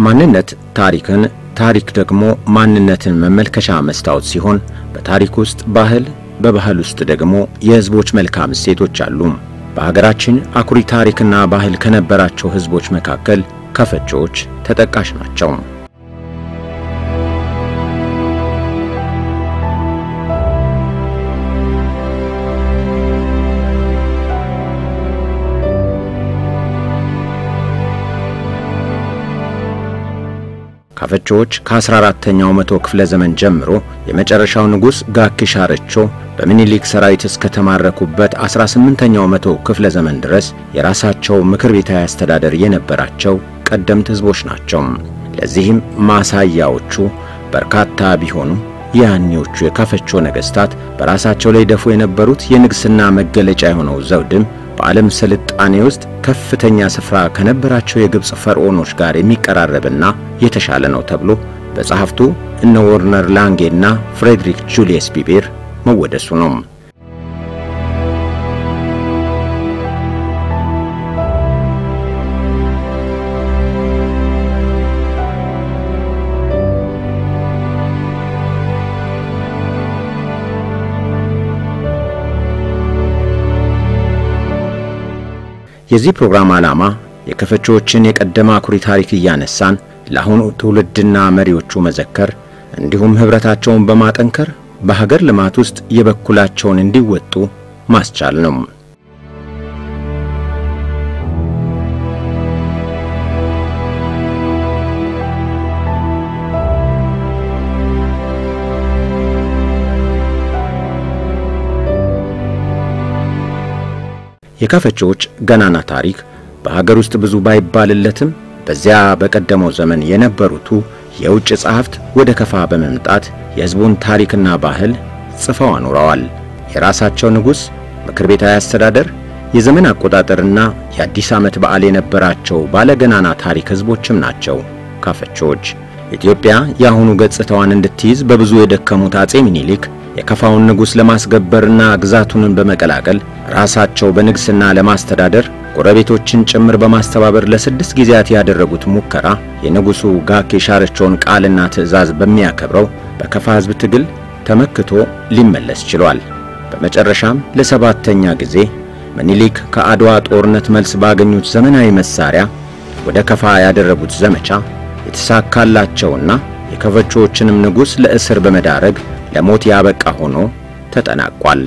ማንነት ታሪክን፣ ታሪክ ደግሞ ማንነትን መመልከቻ መስታወት ሲሆን በታሪክ ውስጥ ባህል፣ በባህል ውስጥ ደግሞ የሕዝቦች መልካም እሴቶች አሉ። በሀገራችን አኩሪ ታሪክና ባህል ከነበራቸው ሕዝቦች መካከል ከፈቾች ተጠቃሽ ናቸው። ካፈቾዎች ከ14ተኛው መቶ ክፍለ ዘመን ጀምሮ የመጨረሻው ንጉሥ ጋኪሻርቾ በምኒልክ ሰራዊት እስከተማረኩበት 18ኛው መቶ ክፍለ ዘመን ድረስ የራሳቸው ምክር ቤታዊ አስተዳደር የነበራቸው ቀደምት ሕዝቦች ናቸው። ለዚህም ማሳያዎቹ በርካታ ቢሆኑ የያኔዎቹ የካፈቾ ነገሥታት በራሳቸው ላይ ደፉ የነበሩት የንግሥና መገለጫ የሆነው ዘውድም በዓለም ስልጣኔ ውስጥ ከፍተኛ ስፍራ ከነበራቸው የግብፅ ፈርዖኖች ጋር የሚቀራረብና የተሻለ ነው ተብሎ በጸሐፍቱ እነ ወርነር ላንጌና ፍሬድሪክ ጁልየስ ቢቤር መወደሱ ነው። የዚህ ፕሮግራም ዓላማ የከፈቾዎችን የቀደመ አኩሪ ታሪክ እያነሳን ለአሁኑ ትውልድና መሪዎቹ መዘከር እንዲሁም ኅብረታቸውን በማጠንከር በሀገር ልማት ውስጥ የበኩላቸውን እንዲወጡ ማስቻል ነው። የካፈቾዎች ገናና ታሪክ በሀገር ውስጥ ብዙ ባይባልለትም በዚያ በቀደመው ዘመን የነበሩቱ የውጭ ጸሐፍት ወደ ከፋ በመምጣት የሕዝቡን ታሪክና ባህል ጽፈው አኑረዋል። የራሳቸው ንጉሥ፣ ምክር ቤታዊ አስተዳደር፣ የዘመን አቆጣጠርና የአዲስ ዓመት በዓል የነበራቸው ባለገናና ታሪክ ሕዝቦችም ናቸው ካፈቾዎች። ኢትዮጵያ የአሁኑ ገጽታዋን እንድትይዝ በብዙ የደከሙት አጼ ሚኒሊክ የከፋውን ንጉሥ ለማስገበርና ግዛቱንን በመቀላቀል ራሳቸው በንግሥና ለማስተዳደር ጎረቤቶችን ጭምር በማስተባበር ለስድስት ጊዜያት ያደረጉት ሙከራ የንጉሡ ጋኬ ሻርቾን ቃልና ትዕዛዝ በሚያከብረው በከፋ ሕዝብ ትግል ተመክቶ ሊመለስ ችሏል። በመጨረሻም ለሰባተኛ ጊዜ ምኒልክ ከአድዋ ጦርነት መልስ ባገኙት ዘመናዊ መሳሪያ ወደ ከፋ ያደረጉት ዘመቻ የተሳካላቸውና የከፈቾዎችንም ንጉሥ ለእስር በመዳረግ ለሞት ያበቃ ሆኖ ተጠናቋል።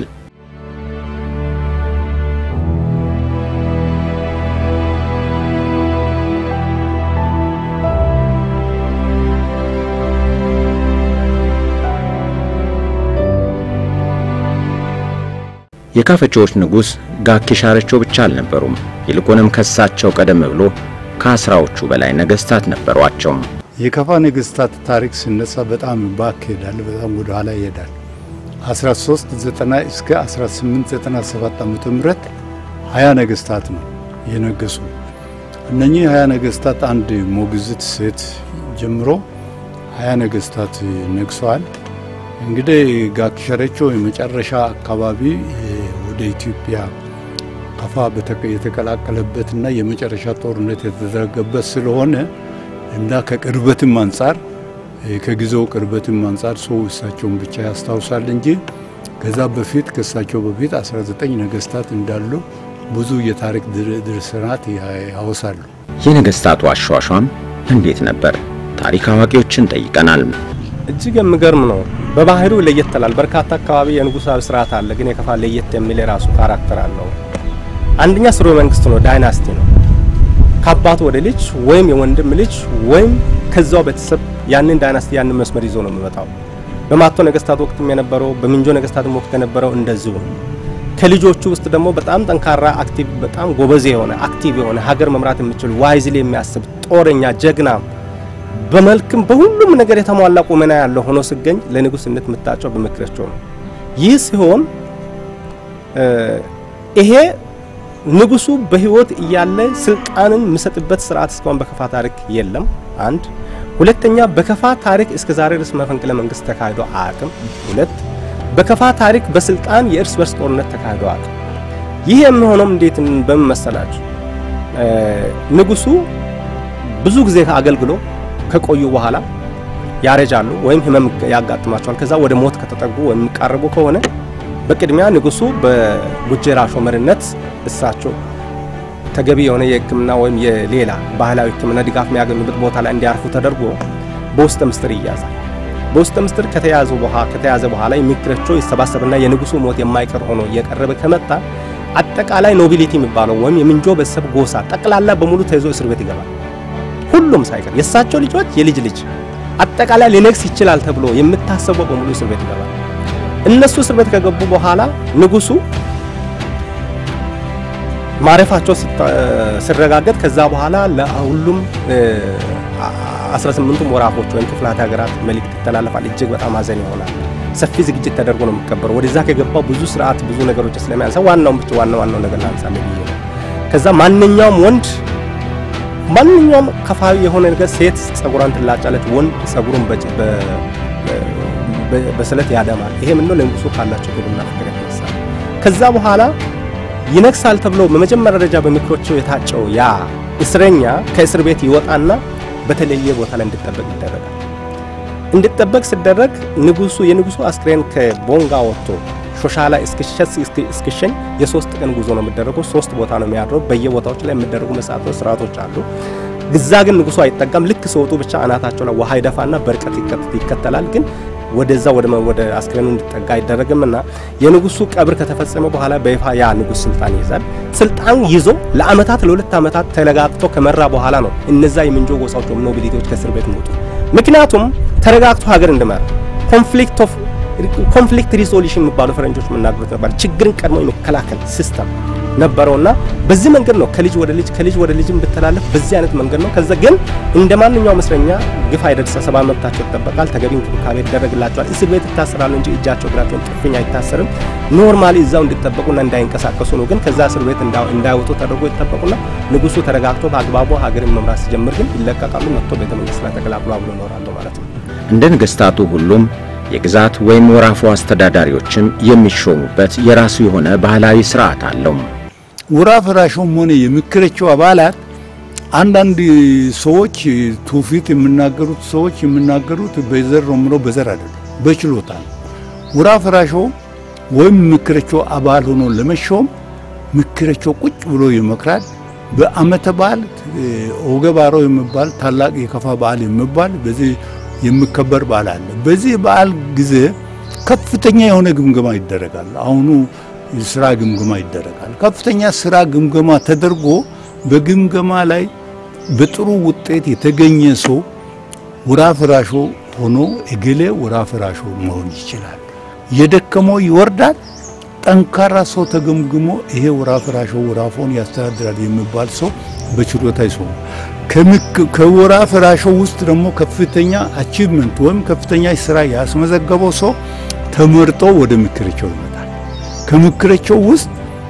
የካፈቾዎች ንጉሥ ጋኬ ሻርቾ ብቻ አልነበሩም። ይልቁንም ከሳቸው ቀደም ብሎ ከአስራዎቹ በላይ ነገሥታት ነበሯቸው። የከፋ ነገሥታት ታሪክ ሲነሳ በጣም ባክ ይሄዳል፣ በጣም ወደ ኋላ ይሄዳል። 1390 እስከ 1897 ዓመተ ምህረት 20 ነገሥታት ነው የነገሱ። እነኚህ 20 ነገሥታት አንድ ሞግዚት ሴት ጀምሮ 20 ነገሥታት ነግሰዋል። እንግዲህ ጋኬ ሻርቾ የመጨረሻ አካባቢ ወደ ኢትዮጵያ ከፋ የተቀላቀለበትና የመጨረሻ ጦርነት የተደረገበት ስለሆነ እና ከቅርበትም አንጻር ከጊዜው ቅርበትም አንጻር ሰው እሳቸውን ብቻ ያስታውሳል እንጂ ከዛ በፊት ከእሳቸው በፊት 19 ነገሥታት እንዳሉ ብዙ የታሪክ ድርሳናት ያወሳሉ። የነገሥታቱ አሿሿም እንዴት ነበር? ታሪክ አዋቂዎችን ጠይቀናል። እጅግ የሚገርም ነው። በባህሪው ለየት ይላል። በርካታ አካባቢ የንጉሳዊ ስርዓት አለ፣ ግን የከፋ ለየት የሚል የራሱ ካራክተር አለው። አንደኛ ስርወ መንግስት ነው፣ ዳይናስቲ ነው። ከአባት ወደ ልጅ ወይም የወንድም ልጅ ወይም ከዛው ቤተሰብ ያንን ዳይናስቲ ያንን መስመር ይዞ ነው የሚመጣው። በማቶ ነገስታት ወቅትም የነበረው በሚንጆ ነገስታትም ወቅት የነበረው እንደዚሁ ነው። ከልጆቹ ውስጥ ደግሞ በጣም ጠንካራ አክቲቭ፣ በጣም ጎበዝ የሆነ አክቲቭ የሆነ ሀገር መምራት የሚችል ዋይዝሊ የሚያስብ ጦረኛ፣ ጀግና በመልክም በሁሉም ነገር የተሟላ ቁመና ያለው ሆኖ ሲገኝ ለንጉስነት የምታጨው በምክራቸው ነው። ይህ ሲሆን ይሄ ንጉሱ በህይወት እያለ ስልጣንን የሚሰጥበት ስርዓት እስካሁን በከፋ ታሪክ የለም። አንድ ሁለተኛ፣ በከፋ ታሪክ እስከ ዛሬ ድረስ መፈንቅለ መንግስት ተካሂዶ አያውቅም። ሁለት በከፋ ታሪክ በስልጣን የእርስ በርስ ጦርነት ተካሂዶ አያውቅም። ይህ የሚሆነው እንዴት በምን መሰላችሁ? ንጉሱ ብዙ ጊዜ አገልግሎ ከቆዩ በኋላ ያረጃሉ ወይም ህመም ያጋጥማቸዋል። ከዛ ወደ ሞት ከተጠጉ ወይም የሚቃረቡ ከሆነ በቅድሚያ ንጉሱ በጉጀራ ሾመርነት እሳቸው ተገቢ የሆነ የሕክምና ወይም የሌላ ባህላዊ ሕክምና ድጋፍ የሚያገኙበት ቦታ ላይ እንዲያርፉ ተደርጎ በውስጠ ምስጢር ይያዛል። በውስጠ ምስጢር ከተያዙ በኋላ ከተያዘ በኋላ የሚክረቸው ይሰባሰብና የንጉሱ ሞት የማይቀር ሆኖ እየቀረበ ከመጣ አጠቃላይ ኖቢሊቲ የሚባለው ወይም የምንጆ ቤተሰብ ጎሳ ጠቅላላ በሙሉ ተይዞ እስር ቤት ይገባል። ሁሉም ሳይቀር የእሳቸው ልጆች፣ የልጅ ልጅ አጠቃላይ ሊነግስ ይችላል ተብሎ የምታሰበው በሙሉ እስር ቤት ይገባል። እነሱ እስር ቤት ከገቡ በኋላ ንጉሱ ማረፋቸው ሲረጋገጥ ከዛ በኋላ ለሁሉም 18ቱም ወራፎች ወይም ክፍላት ሀገራት መልእክት ይተላለፋል። እጅግ በጣም ሀዘን ይሆናል። ሰፊ ዝግጅት ተደርጎ ነው የሚቀበረው። ወደዛ ከገባው ብዙ ስርዓት ብዙ ነገሮች ስለሚያንሳ ዋናውን ብቻ ዋና ዋናው ነገር ላንሳ ብዬ ነው። ከዛ ማንኛውም ወንድ ማንኛውም ከፋዊ የሆነ ነገር ሴት ጸጉሯን ትላጫለች፣ ወንድ ጸጉሩን በስለት ያደማል። ይሄ ምነው ለንጉሱ ካላቸው ክብርና ፍቅር የተነሳ ከዛ በኋላ ይነግሳል ተብሎ በመጀመሪያ ደረጃ በምክሮቸው የታጨው ያ እስረኛ ከእስር ቤት ይወጣና በተለየ ቦታ ላይ እንዲጠበቅ ይደረጋል። እንዲጠበቅ ሲደረግ ንጉሱ የንጉሱ አስክሬን ከቦንጋ ወጥቶ ሾሻላ እስኪሸኝ የሶስት ቀን ጉዞ ነው የሚደረገው። ሶስት ቦታ ነው የሚያድረው። በየቦታዎች ላይ የሚደረጉ መሳቶች ስርዓቶች አሉ። ግዛ ግን ንጉሱ አይጠጋም። ልክ ሲወጡ ብቻ አናታቸው ላይ ውሃ ይደፋና በርቀት ይከተላል ግን ወደዛ ወደ ወደ አስክሬኑ እንዲጠጋ አይደረግምና የንጉሱ ቀብር ከተፈጸመ በኋላ በይፋ ያ ንጉስ ስልጣን ይይዛል። ስልጣን ይዞ ለአመታት ለሁለት አመታት ተረጋግቶ ከመራ በኋላ ነው እነዛ የምንጆ ጎሳዎች ኖቢሊቲዎች ከእስር ቤት የሚወጡ። ምክንያቱም ተረጋግቶ ሀገር እንዲመራ ኮንፍሊክት ኦፍ ኮንፍሊክት ሪዞሉሽን የሚባሉ ፈረንጆች የምናገሩት ነበር። ችግርን ቀድሞ የሚከላከል ሲስተም ነበረውና በዚህ መንገድ ነው ከልጅ ወደ ልጅ ከልጅ ወደ ልጅ ብትላለፍ በዚህ አይነት መንገድ ነው። ከዛ ግን እንደ ማንኛውም እስረኛ ግፍ አይደርስ፣ ሰብአዊ መብታቸው ይጠበቃል፣ ተገቢ እንክብካቤ ይደረግላቸዋል። እስር ቤት ይታሰራሉ እንጂ እጃቸው እግራቸውን ጥፍኝ አይታሰርም። ኖርማሊ እዛው እንዲጠበቁና እንዳይንቀሳቀሱ ነው። ግን ከዛ እስር ቤት እንዳይወጡ ተደርጎ ይጠበቁና ንጉሱ ተረጋግቶ በአግባቡ ሀገርን መምራት ሲጀምር ግን ይለቀቃሉ። መጥቶ ቤተ መንግስት ላይ ተቀላቅሎ አብሎ ይኖራሉ ማለት ነው። እንደ ነገስታቱ ሁሉም የግዛት ወይም ወራፉ አስተዳዳሪዎችም የሚሾሙበት የራሱ የሆነ ባህላዊ ስርዓት አለው። ወራፍ ራሾም ሆነ የሚክረቸው አባላት አንዳንድ ሰዎች ትውፊት የሚናገሩት ሰዎች የሚናገሩት በዘር ነው ምለው በዘር አይደለም፣ በችሎታ ነው። ወራፍ ራሾ ወይም ምክረቸው አባል ሆኖ ለመሾም ምክረቸው ቁጭ ብሎ ይመክራል። በአመተ በዓል ኦገባሮ የሚባል ታላቅ የከፋ በዓል የሚባል በዚህ የሚከበር በዓል አለ። በዚህ በዓል ጊዜ ከፍተኛ የሆነ ግምገማ ይደረጋል። አሁኑ ስራ ግምገማ ይደረጋል። ከፍተኛ ስራ ግምገማ ተደርጎ በግምገማ ላይ በጥሩ ውጤት የተገኘ ሰው ወራፍ ራሾ ሆኖ እገሌ ወራፍ ራሾ መሆን ይችላል። የደከመው ይወርዳል። ጠንካራ ሰው ተገምግሞ ይሄ ወራፍ ራሾ ወራፎን ያስተዳድራል የሚባል ሰው በችሎታ ይሰው ከወራፍ ራሾ ውስጥ ደግሞ ከፍተኛ አቺቭመንት ወይም ከፍተኛ ስራ ያስመዘገበው ሰው ተመርጦ ወደ ምክርቸው ይመጣል። ከምክርቸው ውስጥ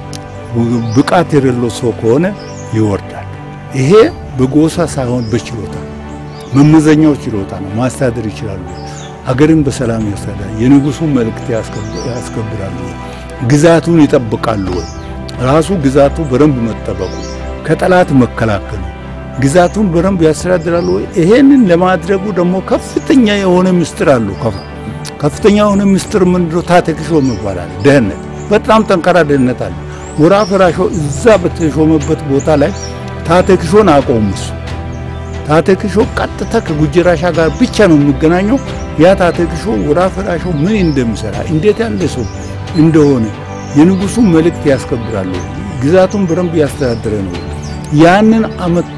ብቃት የሌለው ሰው ከሆነ ይወርዳል። ይሄ በጎሳ ሳይሆን በችሎታ መመዘኛው ችሎታ ነው። ማስተዳደር ይችላሉ። ሀገርን በሰላም ያስተዳድራል። የንጉሱን መልእክት ያስከብራሉ። ግዛቱን ይጠብቃሉ ወይ? ራሱ ግዛቱ በደንብ መጠበቁ፣ ከጠላት መከላከሉ፣ ግዛቱን በደንብ ያስተዳድራሉ ወይ? ይሄንን ለማድረጉ ደግሞ ከፍተኛ የሆነ ምስጢር አሉ። ከፋ ከፍተኛ የሆነ ምስጢር ምንድነው? ታተክሾ ይባላል። ደህንነት፣ በጣም ጠንካራ ደህንነት አለ። ወራፍ ራሾ እዛ በተሾመበት ቦታ ላይ ታተክሾን አቆሙ። እሱ ታተክሾ ቀጥታ ከጉጅራሻ ጋር ብቻ ነው የሚገናኘው። ያ ታተክሾ ወራፍ ራሾ ምን እንደሚሰራ እንዴት ያለ ሰው እንደሆነ የንጉሱ መልእክት ያስከብራሉ። ግዛቱን በደንብ ያስተዳደረ ነው። ያንን አመጥቶ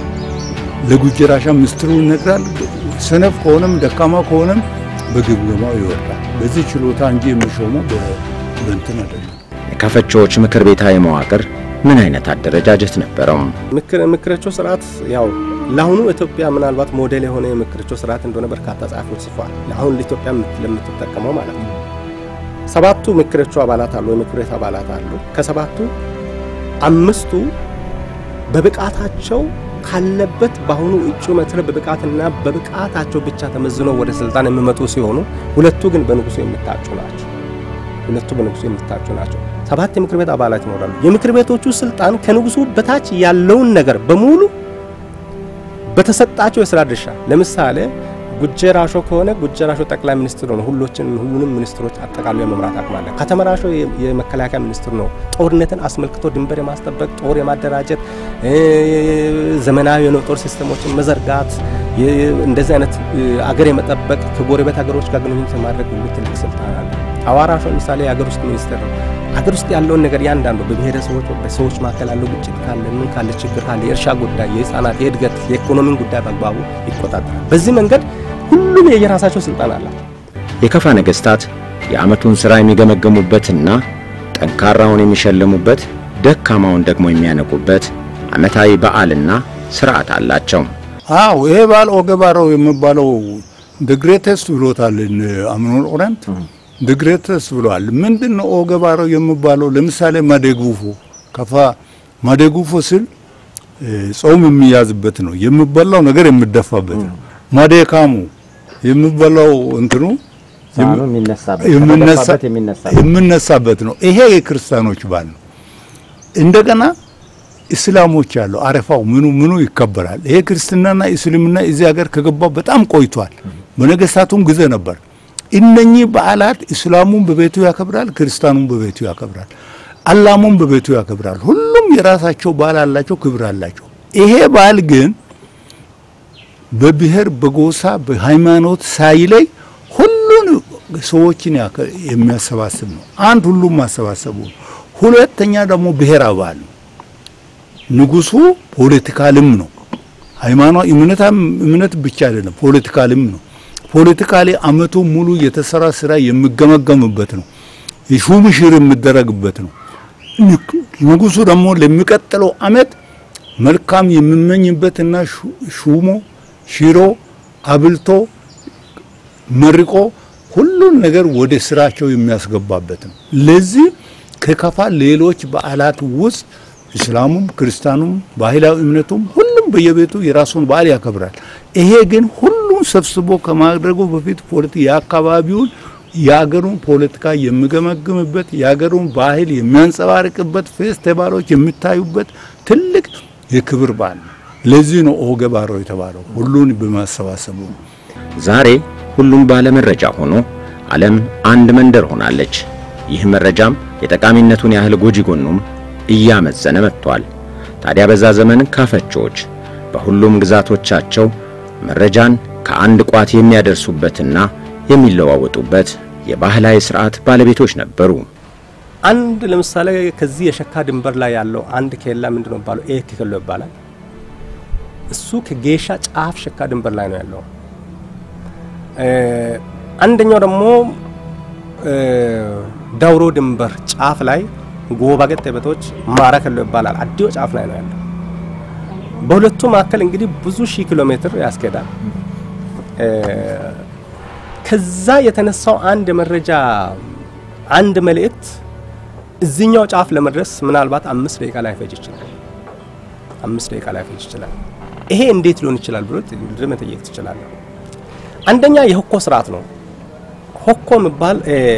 ለጉጅራሻ ምስጢሩ ይነግራል። ሰነፍ ከሆነም ደካማ ከሆነም በግምገማው ይወርዳል። በዚህ ችሎታ እንጂ የሚሾመው በእንትን አይደለም። የካፈቾዎች ምክር ቤታዊ መዋቅር ምን አይነት አደረጃጀት ነበረው? ምክረቸው ስርዓት ያው ለአሁኑ ኢትዮጵያ ምናልባት ሞዴል የሆነ የምክርቸው ስርዓት እንደሆነ በርካታ ጸሐፊዎች ጽፏል። ለአሁን ለኢትዮጵያ ለምትጠቀመው ማለት ነው። ሰባቱ ምክረቸው አባላት አሉ፣ የምክር ቤት አባላት አሉ። ከሰባቱ አምስቱ በብቃታቸው ካለበት በአሁኑ እጩ መትረ በብቃትና በብቃታቸው ብቻ ተመዝነው ወደ ስልጣን የሚመጡ ሲሆኑ ሁለቱ ግን በንጉሱ የሚታጩ ናቸው። ሁለቱ በንጉሱ የሚታጩ ናቸው። ሰባት የምክር ቤት አባላት ይኖራሉ። የምክር ቤቶቹ ስልጣን ከንጉሱ በታች ያለውን ነገር በሙሉ በተሰጣቸው የስራ ድርሻ ለምሳሌ ጉጄ ራሾ ከሆነ ጉጄ ራሾ ጠቅላይ ሚኒስትር ነው። ሁሎችን ሁሉንም ሚኒስትሮች አጠቃሎ የመምራት አቅም አለ። ከተማ ራሾ የመከላከያ ሚኒስትር ነው። ጦርነትን አስመልክቶ ድንበር የማስጠበቅ ጦር የማደራጀት ዘመናዊ የጦር ሲስተሞችን መዘርጋት እንደዚህ አይነት አገር የመጠበቅ ከጎረቤት ሀገሮች ጋር ግንኙነት የማድረግ ሁሉ ትልቅ ስልጣን አለ። አዋራሾ ለምሳሌ የሀገር ውስጥ ሚኒስትር ነው። ሀገር ውስጥ ያለውን ነገር ያንዳንዱ በብሔረሰቦች በሰዎች መካከል ያለው ግጭት ካለ ምን ካለ ችግር ካለ የእርሻ ጉዳይ፣ የህፃናት የእድገት፣ የኢኮኖሚን ጉዳይ በአግባቡ ይቆጣጠራል። በዚህ መንገድ ሁሉም የየራሳቸው ስልጣን አላቸው። የከፋ ነገሥታት የዓመቱን ሥራ የሚገመገሙበትና ጠንካራውን የሚሸልሙበት ደካማውን ደግሞ የሚያነቁበት ዓመታዊ በዓልና ሥርዓት አላቸው። አዎ ይሄ በዓል ኦገባራው የሚባለው ድግሬተስት ብሎታል አምኖን ኦረንት ድግሬተስት ብለዋል። ምንድን ነው ኦገባራው የሚባለው? ለምሳሌ ማደጉፎ ከፋ ማደጉፎ ስል ጾም የሚያዝበት ነው። የሚበላው ነገር የሚደፋበት ነው። ማዴካሙ የሚበላው እንትኑ የሚነሳበት ነው። ይሄ የክርስቲያኖች በዓል ነው። እንደገና እስላሞች ያለው አረፋው ምኑ ምኑ ይከበራል። ይሄ ክርስትናና እስልምና እዚህ ሀገር ከገባ በጣም ቆይቷል። በነገስታቱም ጊዜ ነበር። እነኚህ በዓላት እስላሙን በቤቱ ያከብራል፣ ክርስቲያኑን በቤቱ ያከብራል፣ አላሙን በቤቱ ያከብራል። ሁሉም የራሳቸው በዓል አላቸው፣ ክብር አላቸው። ይሄ በዓል ግን በብሔር በጎሳ በሃይማኖት ሳይለይ ሁሉን ሰዎችን የሚያሰባስብ ነው። አንድ ሁሉም ማሰባሰቡ ነው። ሁለተኛ ደግሞ ብሔራዊ በዓል ነው። ንጉሱ ፖለቲካልም ነው። ሃይማኖት እምነት ብቻ አይደለም፣ ፖለቲካልም ነው። ፖለቲካሊ አመቱ ሙሉ የተሰራ ስራ የሚገመገምበት ነው። የሹም ሽር የሚደረግበት ነው። ንጉሱ ደግሞ ለሚቀጥለው አመት መልካም የሚመኝበትና ሹሞ ሽሮ አብልቶ መርቆ ሁሉን ነገር ወደ ስራቸው የሚያስገባበት ነው። ለዚህ ከከፋ ሌሎች በዓላት ውስጥ እስላሙም ክርስቲያኑም ባህላዊ እምነቱም ሁሉም በየቤቱ የራሱን በዓል ያከብራል። ይሄ ግን ሁሉም ሰብስቦ ከማድረጉ በፊት ፖለቲ የአካባቢውን የአገሩን ፖለቲካ የሚገመግምበት የአገሩን ባህል የሚያንጸባርቅበት ፌስቲቫሎች የሚታዩበት ትልቅ የክብር በዓል ነው። ለዚህ ነው ኦገ ባሮ የተባለው ሁሉን በማሰባሰቡ። ዛሬ ሁሉም ባለ መረጃ ሆኖ ዓለም አንድ መንደር ሆናለች። ይህ መረጃም የጠቃሚነቱን ያህል ጎጂ ጎኑም እያመዘነ መጥቷል። ታዲያ በዛ ዘመን ካፈቾች በሁሉም ግዛቶቻቸው መረጃን ከአንድ ቋት የሚያደርሱበትና የሚለዋወጡበት የባህላዊ ስርዓት ባለቤቶች ነበሩ። አንድ ለምሳሌ ከዚህ የሸካ ድንበር ላይ ያለው አንድ ኬላ ምንድነው የሚባለው? ኤክ ኬሎ ይባላል። እሱ ከጌሻ ጫፍ ሸካ ድንበር ላይ ነው ያለው። አንደኛው ደግሞ ዳውሮ ድንበር ጫፍ ላይ ጎባ ገጠ ቤቶች ማራ ኬሎ ይባላል። አዲዮ ጫፍ ላይ ነው ያለው። በሁለቱ መካከል እንግዲህ ብዙ ሺህ ኪሎ ሜትር ያስኬዳል። ከዛ የተነሳው አንድ መረጃ አንድ መልእክት እዚህኛው ጫፍ ለመድረስ ምናልባት አምስት ደቂቃ ላይ ፈጅ ይችላል። አምስት ደቂቃ ላይ ፈጅ ይችላል። ይሄ እንዴት ሊሆን ይችላል ብሎ መጠየቅ ትችላለህ። አንደኛ የሆኮ ስርዓት ነው። ሆኮ የሚባል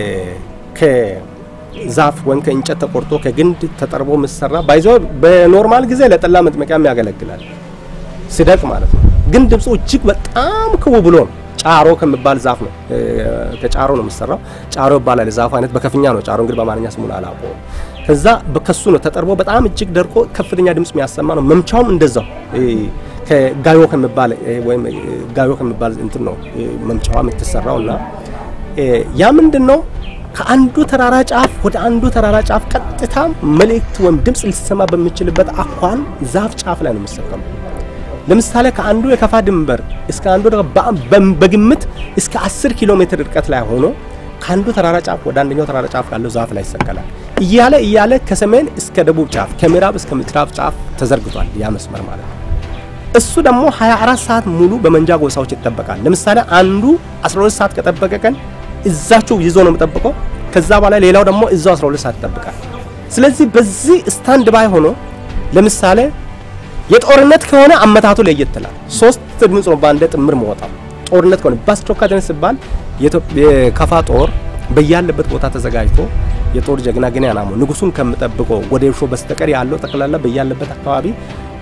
ከዛፍ ወይም ከእንጨት ተቆርጦ ከግንድ ተጠርቦ የሚሰራ ባይዞ በኖርማል ጊዜ ለጠላ መጥመቂያም ያገለግላል። ሲደቅ ማለት ነው። ግን ድምፁ እጅግ በጣም ክው ብሎ ነው። ጫሮ ከሚባል ዛፍ ነው። ከጫሮ ነው የሚሰራው። ጫሮ ይባላል የዛፉ አይነት። በከፍኛ ነው ጫሮ እንግዲህ በአማርኛ ስሙን አላውቀውም። ከዛ ከሱ ነው ተጠርቦ በጣም እጅግ ደርቆ ከፍተኛ ድምፅ የሚያሰማ ነው። መምቻውም እንደዛው ከጋዮ ከሚባል ወይም ጋዮ ከሚባል እንትን ነው መምቻዋ የምትሰራው እና ያ ምንድን ነው ከአንዱ ተራራ ጫፍ ወደ አንዱ ተራራ ጫፍ ቀጥታ መልእክት ወይም ድምፅ ሊሰማ በሚችልበት አኳን ዛፍ ጫፍ ላይ ነው የሚሰቀመው። ለምሳሌ ከአንዱ የከፋ ድንበር እስከ አንዱ በግምት እስከ 10 ኪሎ ሜትር ርቀት ላይ ሆኖ ከአንዱ ተራራ ጫፍ ወደ አንደኛው ተራራ ጫፍ ካለው ዛፍ ላይ ይሰቀላል። እያለ እያለ ከሰሜን እስከ ደቡብ ጫፍ ከምዕራብ እስከ ምዕራብ ጫፍ ተዘርግቷል ያ መስመር ማለት ነው። እሱ ደግሞ 24 ሰዓት ሙሉ በመንጃ ጎሳዎች ይጠበቃል። ለምሳሌ አንዱ 12 ሰዓት ከጠበቀ ቀን እዛቸው ይዞ ነው የሚጠብቀው። ከዛ በኋላ ሌላው ደግሞ እዛው 12 ሰዓት ይጠብቃል። ስለዚህ በዚህ ስታንድ ባይ ሆኖ ለምሳሌ የጦርነት ከሆነ አመታቱ ለየት ይላል። ሶስት ድምጽ ነው በአንድ ጥምር መወጣው። ጦርነት ከሆነ በአስቸኳይ ተነስ ሲባል የከፋ ጦር በያለበት ቦታ ተዘጋጅቶ የጦር ጀግና ግን ያናሙ ንጉሱን ከምጠብቆ ወደ ሾ በስተቀር ያለው ጠቅላላ በያለበት አካባቢ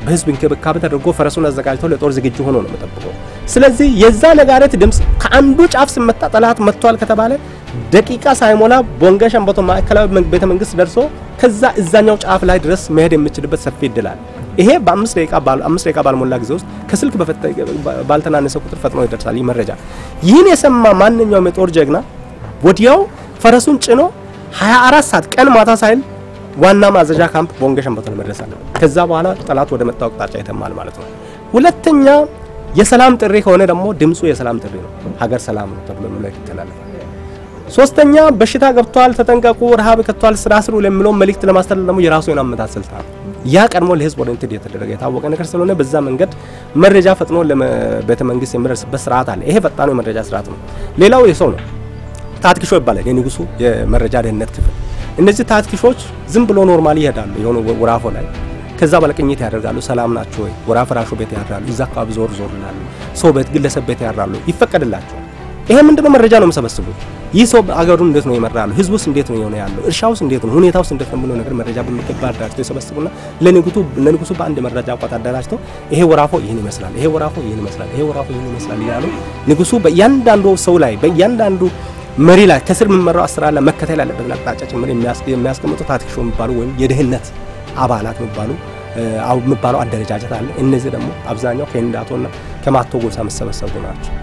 በህዝብ እንክብካቤ ተደርጎ ፈረሱን አዘጋጅቶ ለጦር ዝግጁ ሆኖ ነው የሚጠብቀው። ስለዚህ የዛ ነጋሪት ድምፅ ከአንዱ ጫፍ ሲመታ ጠላት መጥቷል ከተባለ ደቂቃ ሳይሞላ ቦንጋ ሸምበቶ ማዕከላዊ ቤተ መንግስት ደርሶ ከዛ እዛኛው ጫፍ ላይ ድረስ መሄድ የሚችልበት ሰፊ እድል አለ። ይሄ በአምስት ደቂቃ አምስት ደቂቃ ባልሞላ ጊዜ ውስጥ ከስልክ ባልተናነሰ ቁጥር ፈጥኖ ይደርሳል። ይህ መረጃ ይህን የሰማ ማንኛውም የጦር ጀግና ወዲያው ፈረሱን ጭኖ 24 ሰዓት ቀን ማታ ሳይል ዋና ማዘዣ ካምፕ ቦንጋ ሸምበቶ መድረስ አለበት። ከዛ በኋላ ጠላት ወደ መጣው አቅጣጫ ይተማል ማለት ነው። ሁለተኛ የሰላም ጥሪ ከሆነ ደግሞ ድምፁ የሰላም ጥሪ ነው። ሀገር ሰላም ነው ተብሎ መልእክት ይተላለፋል። ሶስተኛ በሽታ ገብቷል፣ ተጠንቀቁ፣ ረሃብ ከቷል፣ ስራ ስሩ ለሚለው መልእክት ለማስተላለፍ ደግሞ የራሱ የሆነ አመታት ስልት ነው። ያ ቀድሞ ለህዝብ ኦሪንትድ የተደረገ የታወቀ ነገር ስለሆነ በዛ መንገድ መረጃ ፈጥኖ ለቤተ መንግስት የሚደርስበት ስርዓት አለ። ይሄ ፈጣኑ የመረጃ ስርዓት ነው። ሌላው የሰው ነው። ታትክሾ ይባላል የንጉሱ የመረጃ ደህንነት ክፍል። እነዚህ ታትክሾች ዝም ብሎ ኖርማሊ ይሄዳሉ የሆነ ወራፎ ላይ ከዛ ባለቅኝት ያደርጋሉ። ሰላም ናቸው ወይ? ወራ ፍራሹ ቤት ያድራሉ። እዛ አካባቢ ዞር ዞር ይላሉ። ሰው ቤት፣ ግለሰብ ቤት ያድራሉ። ይፈቀድላቸዋል። ይሄ ምንድነው? መረጃ ነው የምሰበስቡት። ይህ ሰው አገሩን እንዴት ነው ይመራሉ? ህዝቡስ እንዴት ነው የሆነ ያለው? እርሻውስ እንዴት ነው? ሁኔታውስ እንዴት ነው ብሎ ነገር መረጃ በሚገባ አደራጅተው ይሰበስቡና ለንጉቱ ለንጉሱ በአንድ መረጃ ቋት አደራጅተው ይሄ ወራፎ ይህን ይመስላል፣ ይሄ ወራፎ ይህን ይመስላል፣ ይሄ ወራፎ ይህን ይመስላል እያሉ ንጉሱ በእያንዳንዱ ሰው ላይ በእያንዳንዱ መሪ ላይ ከስር የሚመራው አሰራር ላይ መከተል ያለበትን አቅጣጫ ጭምር የሚያስቀምጡ ታትክሾ የሚባሉ ወይም የደህንነት አባላት የሚባሉ የሚባለው አደረጃጀት አለ። እነዚህ ደግሞ አብዛኛው ከኢንዳቶና ከማቶ ጎሳ የሚሰበሰቡ ናቸው።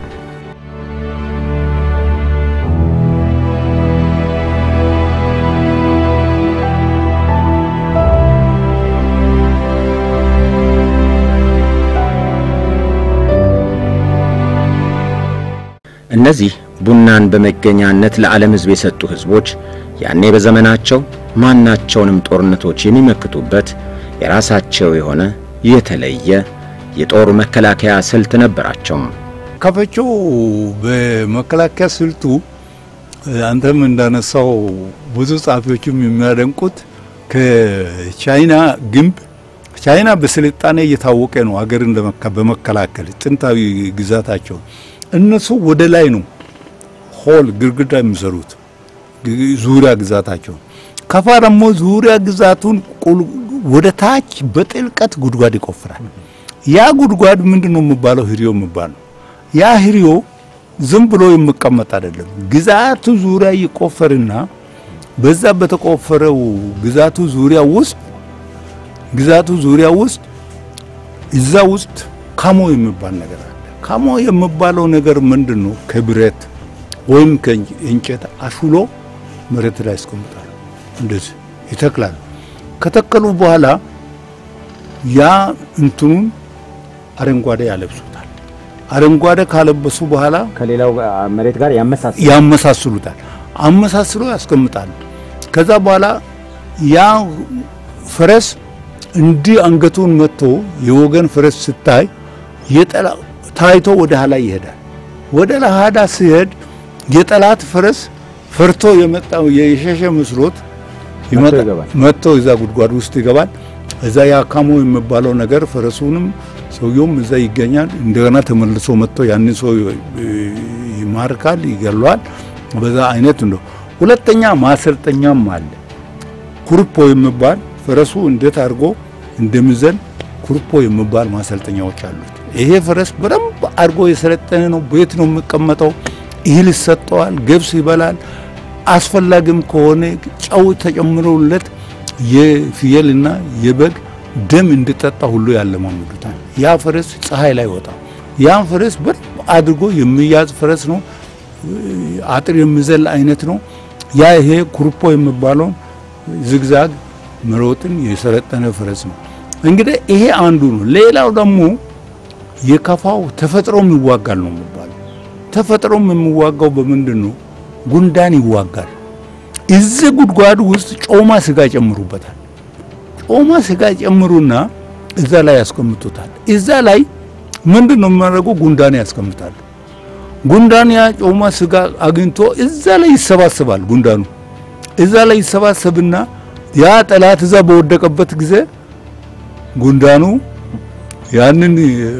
እነዚህ ቡናን በመገኛነት ለዓለም ሕዝብ የሰጡ ሕዝቦች ያኔ በዘመናቸው ማናቸውንም ጦርነቶች የሚመክቱበት የራሳቸው የሆነ የተለየ የጦር መከላከያ ስልት ነበራቸው። ከፈቾ በመከላከያ ስልቱ አንተም እንዳነሳው ብዙ ጸሐፊዎችም የሚያደንቁት ከቻይና ግንብ ቻይና በስልጣኔ እየታወቀ ነው ሀገርን በመከላከል ጥንታዊ ግዛታቸው እነሱ ወደ ላይ ነው ሆል ግድግዳ የሚሰሩት ዙሪያ ግዛታቸው። ከፋ ደግሞ ዙሪያ ግዛቱን ወደ ታች በጥልቀት ጉድጓድ ይቆፍራል። ያ ጉድጓድ ምንድን ነው የሚባለው? ህሪዮ የሚባለው ያ ህሪዮ ዝም ብሎ የሚቀመጥ አይደለም። ግዛቱ ዙሪያ ይቆፈርና በዛ በተቆፈረው ግዛቱ ዙሪያ ውስጥ ግዛቱ ዙሪያ ውስጥ እዛ ውስጥ ካሞ የሚባል ነገር አለ። ካሞ የሚባለው ነገር ምንድን ነው? ከብረት ወይም ከእንጨት አሹሎ መሬት ላይ ያስቀምጣሉ። እንደዚህ ይተክላሉ። ከተከሉ በኋላ ያ እንትኑን አረንጓዴ ያለብሱታል። አረንጓዴ ካለበሱ በኋላ ከሌላው መሬት ጋር ያመሳስላል። ያመሳስሉታል። አመሳስሎ ያስቀምጣሉ። ከዛ በኋላ ያ ፈረስ እንዲህ አንገቱን መጥቶ የወገን ፈረስ ስታይ የጠላ ታይቶ ወደ ኋላ ይሄዳል። ወደ ኋላ ሲሄድ የጠላት ፈረስ ፈርቶ የመጣው የሸሸ መስሎት መጥቶ እዛ ጉድጓድ ውስጥ ይገባል። እዛ ያካሞ የሚባለው ነገር ፈረሱንም ሰውየውም እዛ ይገኛል። እንደገና ተመልሶ መጥቶ ያንን ሰው ይማርካል፣ ይገሏል። በዛ አይነት ነው። ሁለተኛ ማሰልጠኛም አለ። ኩርፖ የሚባል ፈረሱ እንዴት አድርጎ እንደሚዘል ኩርፖ የሚባል ማሰልጠኛዎች አሉት። ይሄ ፈረስ በደንብ አድርጎ የሰለጠነ ነው። ቤት ነው የሚቀመጠው። እህል ይሰጠዋል፣ ገብስ ይበላል። አስፈላጊም ከሆነ ጨው ተጨምሮለት የፍየልና የበግ ደም እንዲጠጣ ሁሉ ያለማመዱታል። ያ ፈረስ ፀሐይ ላይ ወጣ። ያን ፈረስ በደንብ አድርጎ የሚያዝ ፈረስ ነው። አጥር የሚዘል አይነት ነው። ያ ይሄ ኩርፖ የሚባለው ዝግዛግ መሮጥን የሰለጠነ ፈረስ ነው። እንግዲህ ይሄ አንዱ ነው። ሌላው ደግሞ የከፋው ተፈጥሮም ይዋጋል ነው የሚባለው። ተፈጥሮም የሚዋጋው በምንድን ነው? ጉንዳን ይዋጋል። እዚህ ጉድጓዱ ውስጥ ጮማ ስጋ ጨምሩበታል። ጮማ ስጋ ጨምሩና እዛ ላይ ያስቀምጡታል። እዛ ላይ ምንድን ነው የሚያደርጉ? ጉንዳን ያስቀምጣሉ። ጉንዳን ያ ጮማ ስጋ አግኝቶ እዛ ላይ ይሰባሰባል። ጉንዳኑ እዛ ላይ ይሰባሰብና ያ ጠላት እዛ በወደቀበት ጊዜ ጉንዳኑ ያንን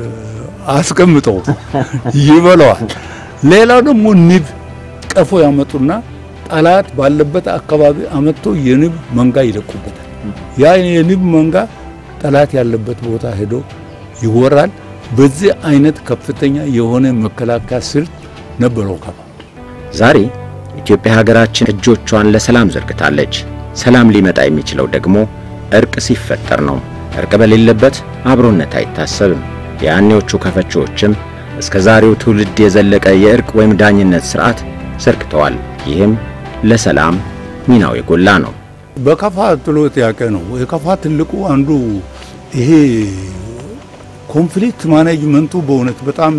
አስቀምጠው ይበላዋል። ሌላው ደግሞ ንብ ቀፎ ያመጡና ጠላት ባለበት አካባቢ አመጥቶ የንብ መንጋ ይለቁበታል። ያ የንብ መንጋ ጠላት ያለበት ቦታ ሄዶ ይወራል። በዚህ አይነት ከፍተኛ የሆነ መከላከያ ስልት ነበረው ከፋ። ዛሬ ኢትዮጵያ ሀገራችን እጆቿን ለሰላም ዘርግታለች። ሰላም ሊመጣ የሚችለው ደግሞ እርቅ ሲፈጠር ነው። እርቅ በሌለበት አብሮነት አይታሰብም። የያኔዎቹ ከፈቺዎችም እስከ ዛሬው ትውልድ የዘለቀ የእርቅ ወይም ዳኝነት ስርዓት ዘርግተዋል። ይህም ለሰላም ሚናው የጎላ ነው። በከፋ ጥሎት ያቀ ነው። የከፋ ትልቁ አንዱ ይሄ ኮንፍሊክት ማኔጅመንቱ በእውነት በጣም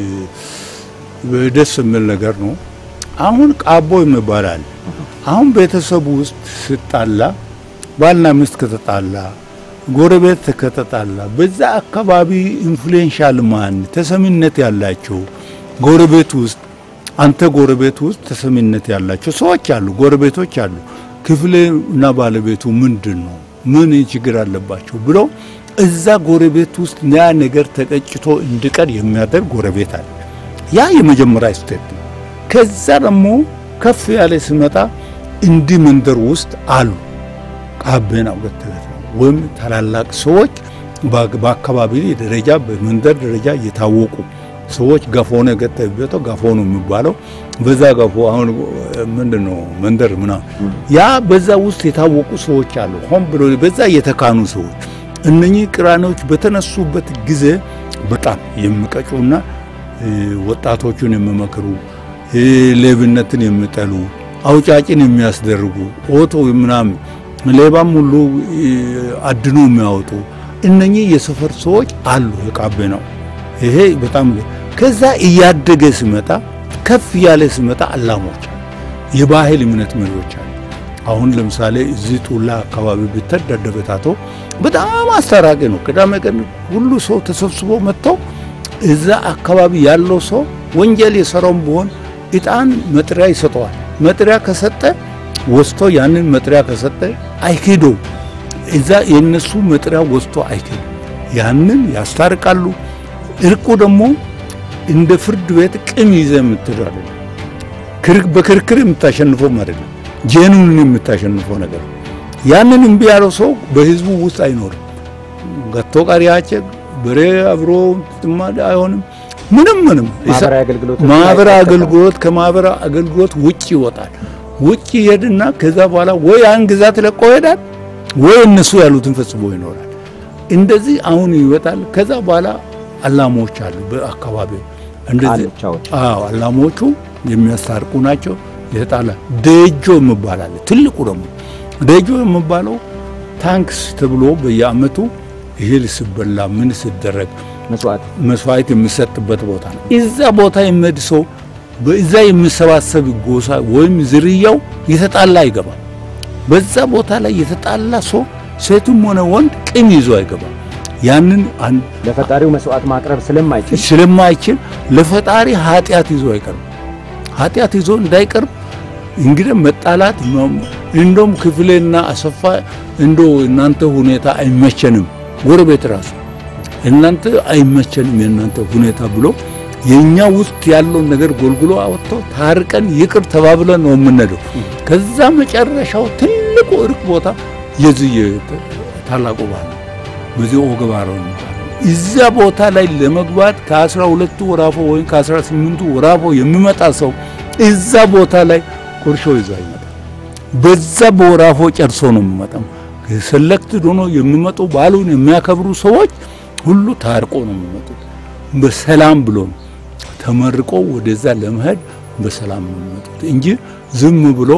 ደስ የሚል ነገር ነው። አሁን ቃቦ ይባላል። አሁን ቤተሰቡ ውስጥ ስጣላ ባልና ሚስት ከተጣላ ጎረቤት ከተጣላ በዛ አካባቢ ኢንፍሉዌንሻል ማን ተሰሚነት ያላቸው ጎረቤት ውስጥ አንተ ጎረቤት ውስጥ ተሰሚነት ያላቸው ሰዎች አሉ፣ ጎረቤቶች አሉ። ክፍሌ እና ባለቤቱ ምንድን ነው ምን ችግር አለባቸው ብሎ እዛ ጎረቤት ውስጥ ያ ነገር ተቀጭቶ እንዲቀር የሚያደርግ ጎረቤት አለ። ያ የመጀመሪያ ስቴፕ ነው። ከዛ ደግሞ ከፍ ያለ ሲመጣ እንዲህ መንደር ውስጥ አሉ ቃቤና ሁለት ወይም ታላላቅ ሰዎች በአካባቢ ደረጃ በመንደር ደረጃ የታወቁ ሰዎች ገፎ ነው የገጠበተው ገፎ ነው የሚባለው። በዛ ገፎ አሁን ምንድን ነው መንደር ምናምን ያ በዛ ውስጥ የታወቁ ሰዎች አሉ። ሆን ብሎ በዛ የተካኑ ሰዎች እነኚህ ቅራኔዎች በተነሱበት ጊዜ በጣም የሚቀጩና ወጣቶቹን የሚመክሩ ሌብነትን የሚጠሉ አውጫጭን የሚያስደርጉ ኦቶ ምናምን ሌባም ሁሉ አድኖ የሚያወጡ እነኚህ የሰፈር ሰዎች አሉ። የቃቤ ነው ይሄ በጣም ከዛ እያደገ ሲመጣ ከፍ ያለ ሲመጣ አላሞች የባህል እምነት መሪዎች አሉ። አሁን ለምሳሌ እዚህ ጡላ አካባቢ ብትሄድ ደደበታቶ በጣም አስታራቂ ነው። ቅዳሜ ቀን ሁሉ ሰው ተሰብስቦ መጥተው እዛ አካባቢ ያለው ሰው ወንጀል የሰራውም ቢሆን እጣን መጥሪያ ይሰጠዋል። መጥሪያ ከሰጠ ወስቶ ያንን መጥሪያ ከሰጠ አይክዶ እዛ የነሱ መጥሪያ ወስቶ አይክዶ ያንን ያስታርቃሉ። እርቁ ደግሞ እንደ ፍርድ ቤት ቅም ይዘ የምትሄደው አይደለም። በክርክር የምታሸንፈው አይደለም። ጄኑን የምታሸንፈው ነገር ያንን እምቢ ያለው ሰው በህዝቡ ውስጥ አይኖርም። ገቶ ቀሪያቸ በሬ አብሮ ጥማድ አይሆንም። ምንም ምንም ማህበራዊ አገልግሎት ከማህበራዊ አገልግሎት ውጭ ይወጣል። ውጭ ይሄድና ከዛ በኋላ ወይ ያን ግዛት ለቆ ይሄዳል ወይ እነሱ ያሉትን ፈጽሞ ይኖራል። እንደዚህ አሁን ይወጣል። ከዛ በኋላ አላሞች አሉ በአካባቢው እንደዚህ አዎ፣ አላሞቹ የሚያስታርቁ ናቸው። የተጣላ ደጆ የሚባል ትልቁ ደግሞ ደጆ የሚባለው ታንክስ ተብሎ በየአመቱ እህል ሲበላ ምን ሲደረግ መስዋዕት የሚሰጥበት ቦታ ነው። እዛ ቦታ የሚሄድ ሰው በዛ የሚሰባሰብ ጎሳ ወይም ዝርያው የተጣላ አይገባም። በዛ ቦታ ላይ የተጣላ ሰው ሴቱም ሆነ ወንድ ቂም ይዞ አይገባም። ያንን ለፈጣሪው መስዋዕት ማቅረብ ስለማይችል ስለማይችል ለፈጣሪ ኃጢአት ይዞ አይቀርም። ኃጢአት ይዞ እንዳይቀርብ እንግዲህ መጣላት እንደውም ክፍሌና አሰፋ እንዶ እናንተ ሁኔታ አይመቸንም፣ ጎረቤት ራሱ እናንተ አይመቸንም የእናንተ ሁኔታ ብሎ የኛ ውስጥ ያለውን ነገር ጎልጉሎ አወጥቶ ታርቀን ይቅር ተባብለን ነው የምንሄደው። ከዛ መጨረሻው ትልቁ እርቅ ቦታ የዚህ ታላቁ ባህል በዚህ ኦገባሮ እዛ ቦታ ላይ ለመግባት ከአስራ ሁለቱ ወራፎ ወይም ከአስራ ስምንቱ ወራፎ የሚመጣ ሰው እዛ ቦታ ላይ ቁርሾ ይዞ አይመጣም። በዛ በወራፎ ጨርሶ ነው የሚመጣው። ሰለክትድ ሆኖ የሚመጡ ባሉን የሚያከብሩ ሰዎች ሁሉ ታርቆ ነው የሚመጡት። በሰላም ብሎ ነው ተመርቆ ወደዛ ለመሄድ በሰላም ነው የሚመጡት እንጂ ዝም ብሎ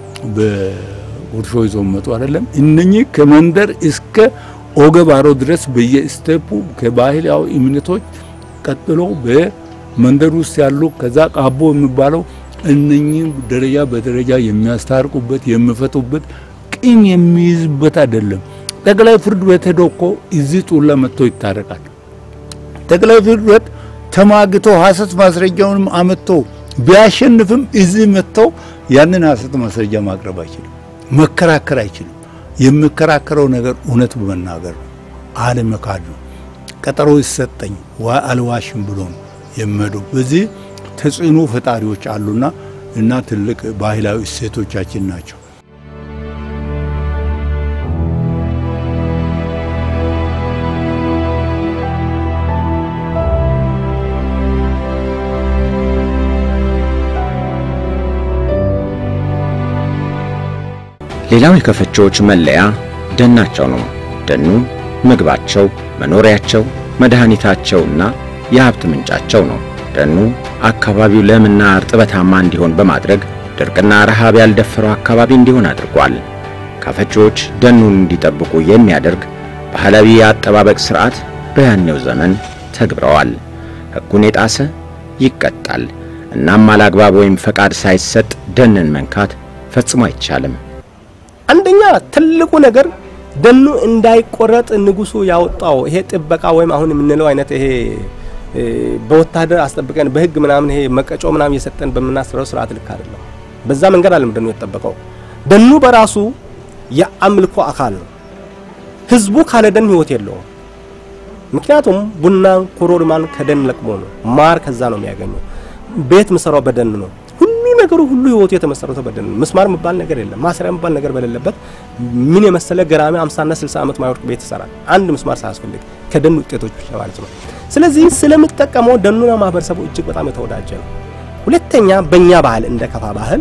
በቁርሾ ይዞ መጡ አይደለም። እነኚህ ከመንደር እስከ ኦገባሮ ድረስ በየስቴፑ ከባህላዊ እምነቶች ቀጥሎ በመንደር ውስጥ ያሉ ከዛ ቃቦ የሚባለው እነኚህ ደረጃ በደረጃ የሚያስታርቁበት የሚፈቱበት ቂም የሚይዝበት አይደለም። ጠቅላይ ፍርድ ቤት ሄዶ እኮ እዚህ ጡላ መጥቶ ይታረቃል። ጠቅላይ ፍርድ ቤት ተማግቶ ሐሰት ማስረጃውንም አመጥቶ ቢያሸንፍም እዚህ መጥተው ያንን ሐሰት ማስረጃ ማቅረብ አይችልም፣ መከራከር አይችልም። የሚከራከረው ነገር እውነት በመናገር ነው፣ አለመካድ ነው። ቀጠሮ ይሰጠኝ አልዋሽም ብሎ ነው የሚሄደው። በዚህ ተጽዕኖ ፈጣሪዎች አሉና እና ትልቅ ባህላዊ እሴቶቻችን ናቸው። ሌላው የከፈቾዎች መለያ ደናቸው ነው። ደኑ ምግባቸው፣ መኖሪያቸው፣ መድኃኒታቸውና የሀብት ምንጫቸው ነው። ደኑ አካባቢው ለምና እርጥበታማ እንዲሆን በማድረግ ድርቅና ረሃብ ያልደፈረው አካባቢ እንዲሆን አድርጓል። ካፈቾዎች ደኑን እንዲጠብቁ የሚያደርግ ባህላዊ የአጠባበቅ ሥርዓት በያኔው ዘመን ተግብረዋል። ሕጉን የጣሰ ይቀጣል። እናም አላግባብ ወይም ፈቃድ ሳይሰጥ ደንን መንካት ፈጽሞ አይቻልም። አንደኛ ትልቁ ነገር ደኑ እንዳይቆረጥ ንጉሱ ያወጣው ይሄ ጥበቃ ወይም አሁን የምንለው አይነት ይሄ በወታደር አስጠብቀን በህግ ምናምን ይሄ መቀጮ ምናምን እየሰጠን በምናስረው ስርዓት ልክ አይደለም። በዛ መንገድ አለም ደኑ የተጠበቀው። ደኑ በራሱ የአምልኮ አካል ነው። ህዝቡ ካለ ደን ህይወት የለውም። ምክንያቱም ቡናን ኮሮሪማን ከደን ለቅሞ ነው። ማር ከዛ ነው የሚያገኘው። ቤት ምሰራው በደን ነው። ሁሉ ነገሩ ሁሉ ህይወቱ የተመሰረተው በደን ነው። ምስማር የሚባል ነገር የለም። ማሰሪያ የሚባል ነገር በሌለበት ምን የመሰለ ገራሚ 50 እና 60 ዓመት ማይወርቅ ቤት ይሰራል። አንድ ምስማር ሳያስፈልግ ከደን ውጤቶች ብቻ ማለት ነው። ስለዚህ ስለምጠቀመው ደኑና ማህበረሰቡ እጅግ በጣም የተወዳጀ ነው። ሁለተኛ በእኛ ባህል እንደ ከፋ ባህል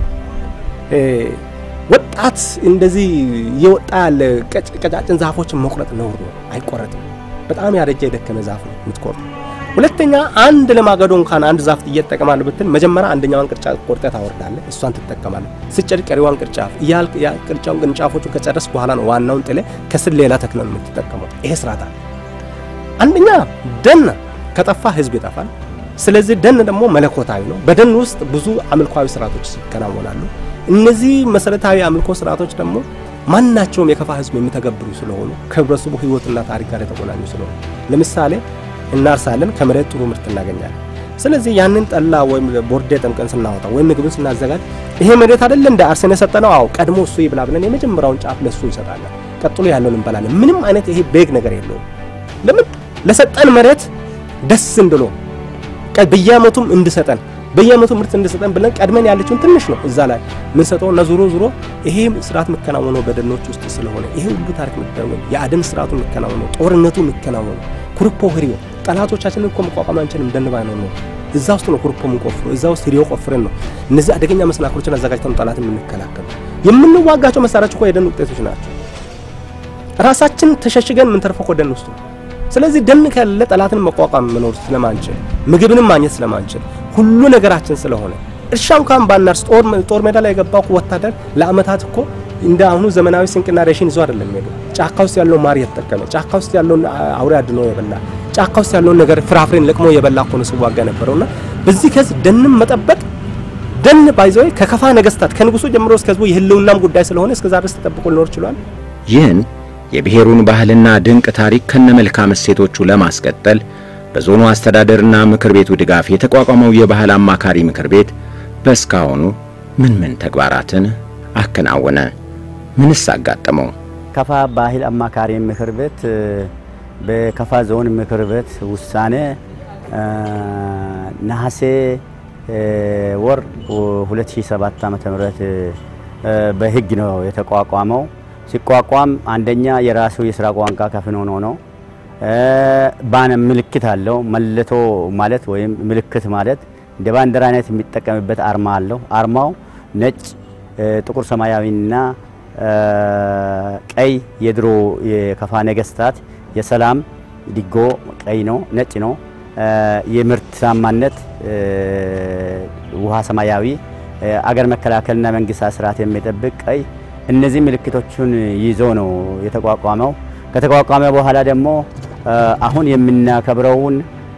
ወጣት እንደዚህ እየወጣ ያለ ቀጫጭን ዛፎችን መቁረጥ ነውር ነው፣ አይቆረጥም። በጣም ያረጀ የደከመ ዛፍ ነው የምትቆርጥ። ሁለተኛ አንድ ለማገዶ እንኳን አንድ ዛፍ እየተጠቀማለህ ብትል መጀመሪያ አንደኛዋን ቅርንጫፍ ቆርጠህ ታወርዳለህ፣ እሷን ትጠቀማለህ። ስጨድ ቀሪዋን ቅርንጫፍ እያልክ ያ ቅርንጫፉን ቅርንጫፎቹን ከጨረስ በኋላ ነው ዋናውን ጥለህ ከስር ሌላ ተክለ ነው የምትጠቀመው። ይሄ ስርዓት አለ። አንደኛ ደን ከጠፋ ህዝብ ይጠፋል። ስለዚህ ደን ደግሞ መለኮታዊ ነው። በደን ውስጥ ብዙ አምልኳዊ ስርዓቶች ይከናወናሉ። እነዚህ መሰረታዊ አምልኮ ስርዓቶች ደግሞ ማናቸውም የከፋ ህዝብ የሚተገብሩ ስለሆኑ ከህብረተሰቡ ህይወትና ታሪክ ጋር የተቆናኙ ስለሆኑ ለምሳሌ እናርሳለን፣ ከመሬት ጥሩ ምርት እናገኛለን። ስለዚህ ያንን ጠላ ወይም ቦርዴ ጠምቀን ስናወጣ ወይም ምግብን ስናዘጋጅ ይሄ መሬት አይደለ እንደ አርሰን የሰጠነው? አዎ ቀድሞ እሱ ይብላ ብለን የመጀመሪያውን ጫፍ ለሱ እንሰጣለን። ቀጥሎ ያለውን እንበላለን። ምንም አይነት ይሄ ቤግ ነገር የለውም። ለምን ለሰጠን መሬት ደስ እንድሎ በየአመቱም እንድሰጠን በየአመቱ ምርት እንድሰጠን ብለን ቀድመን ያለችውን ትንሽ ነው እዛ ላይ ምን ሰጠው እና ዙሮ ዙሮ ይሄ ስርዓት የሚከናወነው በደኖች ውስጥ ስለሆነ ይሄ ሁሉ ታሪክ የሚከናወነው የአደን ስርዓቱ የሚከናወነው ጦርነቱ የሚከናወነው ኩርፖ ህሪዮ ጠላቶቻችንን እኮ መቋቋም አንችልም። ደን ባይኖር ነው እዛ ውስጥ ነው ኩርፖ የምንቆፍሮ እዛ ውስጥ ህሪዮ ቆፍረን ነው እነዚህ አደገኛ መሰናክሎችን አዘጋጅተን ጠላትን የምንከላከሉ። የምንዋጋቸው መሳሪያዎች እኮ የደን ውጤቶች ናቸው። ራሳችን ተሸሽገን የምንተርፈው እኮ ደን ውስጥ ነው። ስለዚህ ደን ከሌለ ጠላትን መቋቋም መኖር ስለማንችል ምግብንም ማግኘት ስለማንችል ሁሉ ነገራችን ስለሆነ እርሻ እንኳን ባናርስ ጦር ሜዳ ላይ የገባው ወታደር ለአመታት እኮ እንደ አሁኑ ዘመናዊ ስንቅና ሬሽን ይዞ አይደለም የሚሄደው። ጫካ ውስጥ ያለውን ማር የተጠቀመ ጫካ ውስጥ ያለውን አውሬ አድኖ የበላ ጫካ ውስጥ ያለውን ነገር ፍራፍሬን ለቅሞ የበላ እኮ ነው ሲዋጋ ነበረውና በዚህ ከዚህ ደንም መጠበቅ ደን ባይዘው ከከፋ ነገስታት ከንጉሱ ጀምሮ እስከ ህዝቡ የህልውናም ጉዳይ ስለሆነ እስከዛ ድረስ ተጠብቆ ሊኖር ችሏል። ይህን የብሔሩን ባህልና ድንቅ ታሪክ ከነመልካም እሴቶቹ ለማስቀጠል በዞኑ አስተዳደርና ምክር ቤቱ ድጋፍ የተቋቋመው የባህል አማካሪ ምክር ቤት በእስካሁኑ ምን ምን ተግባራትን አከናወነ? ምንስ አጋጠመው? ከፋ ባህል አማካሪ ምክር ቤት በከፋ ዞን ምክር ቤት ውሳኔ ነሐሴ ወር 2007 ዓ.ም በህግ ነው የተቋቋመው። ሲቋቋም አንደኛ የራሱ የስራ ቋንቋ ከፍኖ ነው። ባነ ምልክት አለው። መለቶ ማለት ወይም ምልክት ማለት እንደ ባንዲራ አይነት የሚጠቀምበት አርማ አለው። አርማው ነጭ፣ ጥቁር ሰማያዊና ቀይ የድሮ የከፋ ነገስታት የሰላም ዲጎ ቀይ ነው፣ ነጭ ነው። የምርታማነት ውሃ ሰማያዊ፣ አገር መከላከልና መንግስት ስርዓት የሚጠብቅ ቀይ እነዚህ ምልክቶቹን ይዞ ነው የተቋቋመው። ከተቋቋመ በኋላ ደግሞ አሁን የምናከብረውን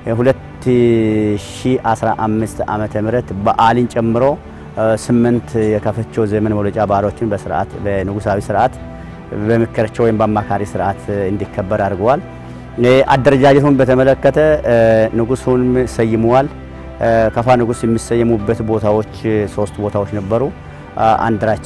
2015 ዓመተ ምህረት በዓልን ጨምሮ ስምንት የከፈቾ ዘመን መውለጫ በዓሎችን በስርዓት በንጉሳዊ ስርዓት በምክራቸው ወይም በአማካሪ ስርዓት እንዲከበር አድርገዋል። አደረጃጀቱን በተመለከተ ንጉሱን ሰይመዋል። ከፋ ንጉስ የሚሰየሙበት ቦታዎች ሶስት ቦታዎች ነበሩ። አንድራቻ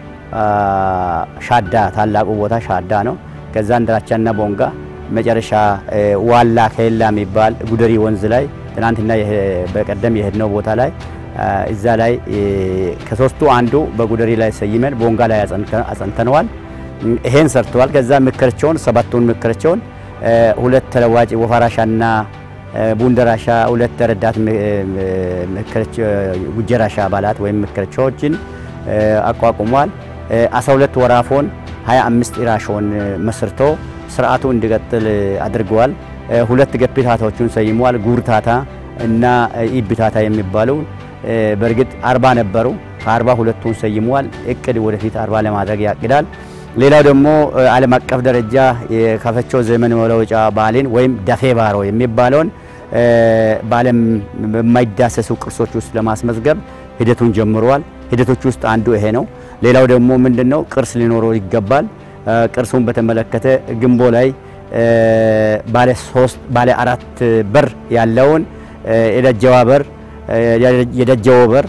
ሻዳ ታላቁ ቦታ ሻዳ ነው። ከዛ አንድራቻና ቦንጋ መጨረሻ ዋላ ከሌላ የሚባል ጉደሪ ወንዝ ላይ ትናንትና በቀደም የሄድነው ቦታ ላይ እዛ ላይ ከሶስቱ አንዱ በጉደሪ ላይ ሰይመን ቦንጋ ላይ አጸንተነዋል። ይሄን ሰርተዋል። ከዛ ምክርቸውን ሰባቱን ምክርቸውን ሁለት ተለዋጭ ወፈራሻና ቡንደራሻ ሁለት ረዳት ጉጀራሻ አባላት ወይም ምክርቸዎችን አቋቁሟል። 12 ወራፎን 25 ኢራሾን መስርቶ ስርዓቱ እንዲቀጥል አድርገዋል። ሁለት ገፒታታዎቹን ሰይመዋል። ጉርታታ እና ኢብታታ የሚባሉ በእርግጥ አርባ ነበሩ። ከአርባ ሁለቱን ሰይመዋል። እቅድ ወደፊት አርባ ለማድረግ ያቅዳል። ሌላው ደግሞ ዓለም አቀፍ ደረጃ የካፈቾ ዘመን መለወጫ በዓልን ወይም ደፌ ባሮ የሚባለውን በዓለም በማይዳሰሱ ቅርሶች ውስጥ ለማስመዝገብ ሂደቱን ጀምረዋል። ሂደቶች ውስጥ አንዱ ይሄ ነው። ሌላው ደግሞ ምንድነው ቅርስ ሊኖረው ይገባል። ቅርሱን በተመለከተ ግንቦ ላይ ባለ ሶስት ባለ አራት በር ያለውን የደጀዋ በር፣ የደጀዎ በር፣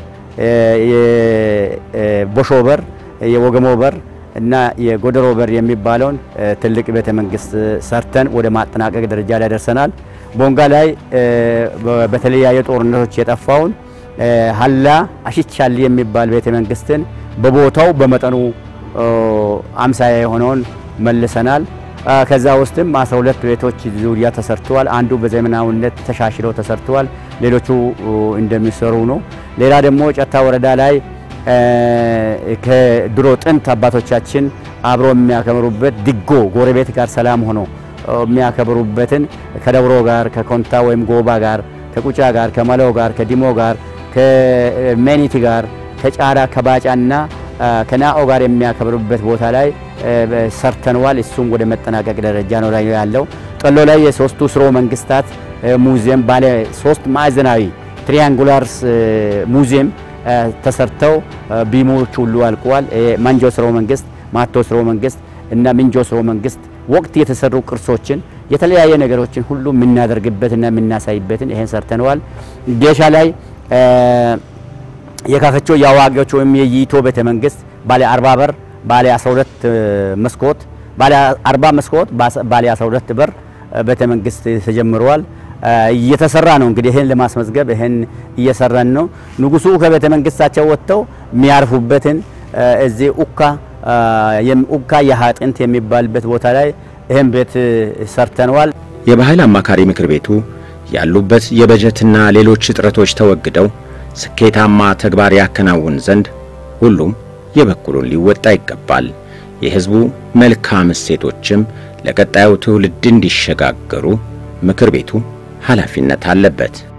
የቦሾ በር፣ የወገሞ በር እና የጎደሮ በር የሚባለውን ትልቅ ቤተ መንግስት ሰርተን ወደ ማጠናቀቅ ደረጃ ላይ ደርሰናል። ቦንጋ ላይ በተለያየ ጦርነቶች የጠፋውን ሀላ አሽቻሊ የሚባል ቤተ መንግስትን በቦታው በመጠኑ አምሳያ የሆነውን መልሰናል። ከዛ ውስጥም 12 ቤቶች ዙሪያ ተሰርተዋል። አንዱ በዘመናዊነት ተሻሽለው ተሰርተዋል። ሌሎቹ እንደሚሰሩ ነው። ሌላ ደግሞ ጨታ ወረዳ ላይ ከድሮ ጥንት አባቶቻችን አብሮ የሚያከብሩበት ድጎ ጎረቤት ጋር ሰላም ሆኖ የሚያከብሩበትን ከደብሮ ጋር ከኮንታ ወይም ጎባ ጋር ከቁጫ ጋር ከመለው ጋር ከዲሞ ጋር ከሜኒቲ ጋር ከጫራ ከባጫና ከናኦ ጋር የሚያከብሩበት ቦታ ላይ ሰርተነዋል። እሱም ወደ መጠናቀቅ ደረጃ ነው ላይ ያለው። ጠሎ ላይ የሶስቱ ስርወ መንግስታት ሙዚየም ባለ ሶስት ማዕዘናዊ ትሪያንጉላርስ ሙዚየም ተሰርተው ቢሞች ሁሉ አልቀዋል። ማንጆ ስርወ መንግስት፣ ማቶ ስርወ መንግስት እና ምንጆ ስርወ መንግስት ወቅት የተሰሩ ቅርሶችን የተለያየ ነገሮችን ሁሉ የምናደርግበትና የምናሳይበትን ይሄን ሰርተነዋል። ጌሻ ላይ የካፈቾ የአዋቂዎች ወይም የይቶ ቤተ መንግስት ባለ 40 በር ባለ 12 መስኮት ባለ 40 መስኮት ባለ 12 በር ቤተ መንግስት ተጀምረዋል። እየተሰራ ነው። እንግዲህ ይሄን ለማስመዝገብ ይሄን እየሰራን ነው። ንጉሱ ከቤተ መንግስታቸው ወጥተው የሚያርፉበትን እዚህ ኡካ ኡካ የሀጥንት የሚባልበት ቦታ ላይ ይሄን ቤት ሰርተነዋል። የባህል አማካሪ ምክር ቤቱ ያሉበት የበጀትና ሌሎች እጥረቶች ተወግደው ስኬታማ ተግባር ያከናውን ዘንድ ሁሉም የበኩሉን ሊወጣ ይገባል። የሕዝቡ መልካም እሴቶችም ለቀጣዩ ትውልድ እንዲሸጋገሩ ምክር ቤቱ ኃላፊነት አለበት።